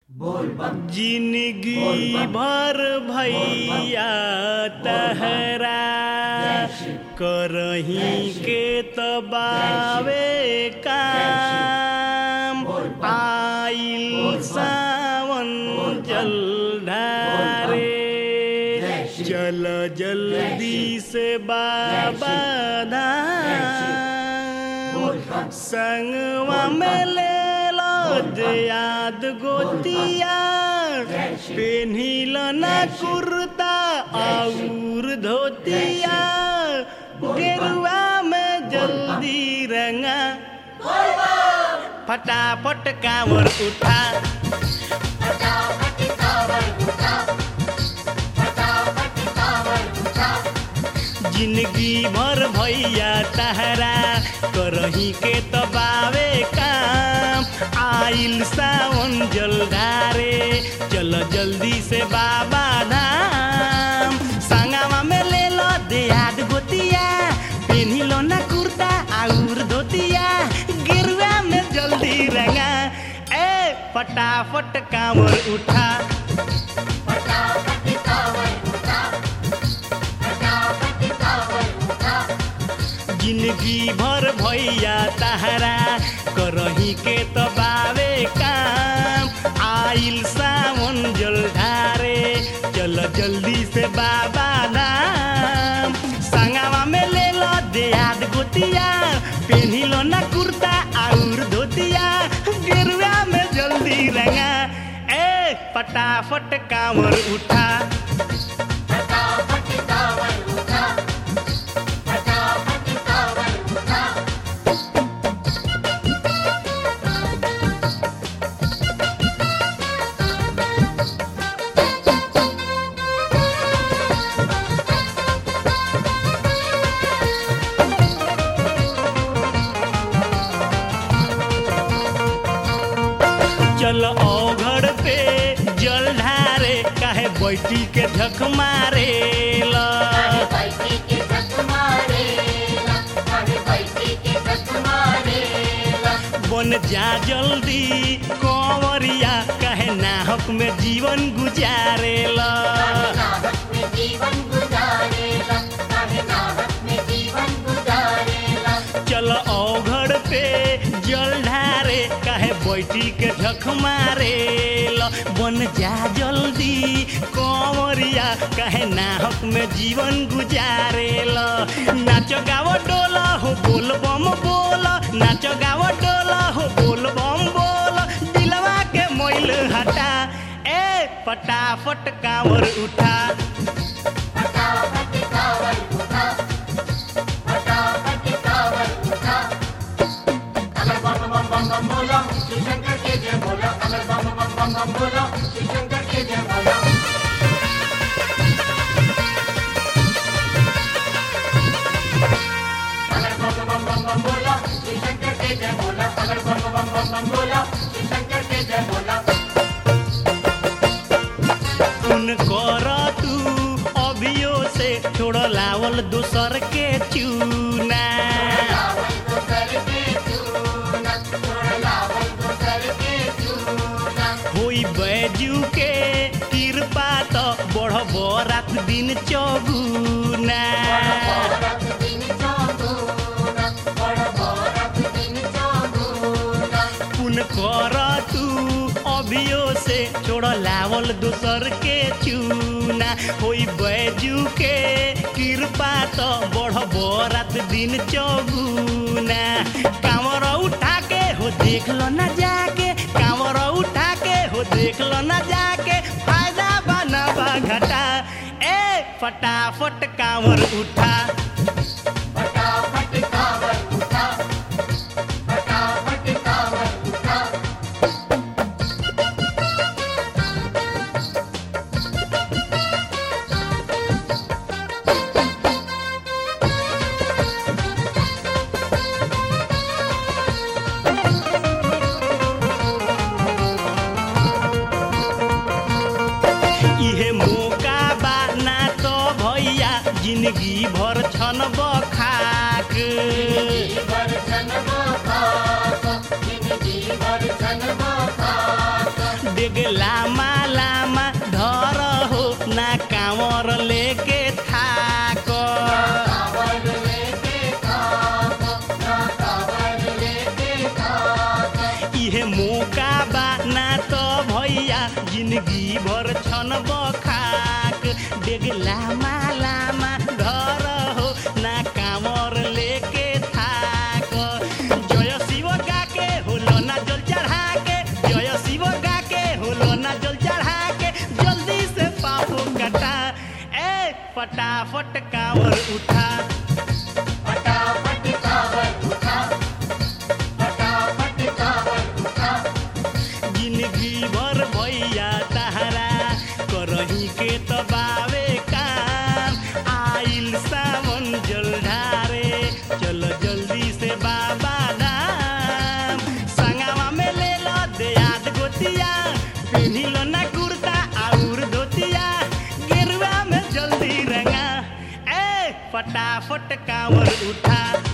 जिंदगी भर भैया तहरा करही के तबावे काम आइल सावन जल ढारे चल जल्दी से बाबा धाम संगवा में ले लो याद गोतिया पेन्हिल ना कुर्ता और धोतिया गेरुआ में जल्दी रंगा फटाफट कांवर उठा जिंदगी भर भैया तहरा करही के तबावे काम आइल सावन जलधारे चल जल्दी से बाबा धाम संगवा में ले लो देहात गोतिया पेन्ही लो ना कुर्ता आउर धोतिया गिरुआ में जल्दी रंगा ए फटाफट कांवर उठा जिंदगी भर भैया तहरा करही के तबावे काम आइल सावन जल ढारे चल जल्दी से बाबा धाम संगवा में ले लो देहात गोतिया पेन्ही लो ना कुर्ता और धोतिया गेरुआ में जल्दी रंगा ए फटाफट कांवर उठा चल ओघड़ पे जल ढारे काहे बैठी के झक मारे ला बन जा जल्दी कंवरिया काहे नाहक में जीवन गुजारे ला चल ओघड़ पे जल ढारे काहे बैठी के झक मारे ला बन जा जल्दी कंवरिया काहे नाहक में जीवन गुजारे ला नाच गाव डोला हो बोल बम बोल नाच गाव डोला हो बोल बम बोल दिलवा के मोइल हटा ए फटाफट कांवर उठा सुन कर तू अभियो से छोड़ लावल दूसर के चूना होई बैजू के कृपा तो बढ़ रात दिन चौगुना पुन कर तू अभियो से छोड़ लावल दूसर के चूना होई बैजू के कृपा तो बढ़ रात दिन चौगुना कांवर उठा के हो देख लो ना जाके कांवर उठा के हो देख लो ना जाके फायदा बना बा घटा ए फटाफट कांवर उठा इहे मौका बा ना तो भैया जिंदगी भर छन बखाक डेग लामा लामा धर हो ना कांवर लेके थाक इहे मौका बा ना तो भैया जिंदगी भर छन बखाक डेग लामा लामा घर हो ना कामर लेके थाक जय शिव गा के होलो ना जल चढ़ा के जय शिव गा के होलो ना जल चढ़ा के जल्दी से पापो कटा ए फटाफट कांवर उठा फटाफट कावर उठा फटाफट कावर उठा जिंदगी भर भैया तहरा करही के तबावे काम आइल सावन जल ढारे चल जल्दी से बाबा धाम संगवा में ले लो देयाद गोतिया पेन्ही लो ना कुर्ता और धोतिया गेरुआ में जल्दी रंगा ए फटाफट कांवर उठा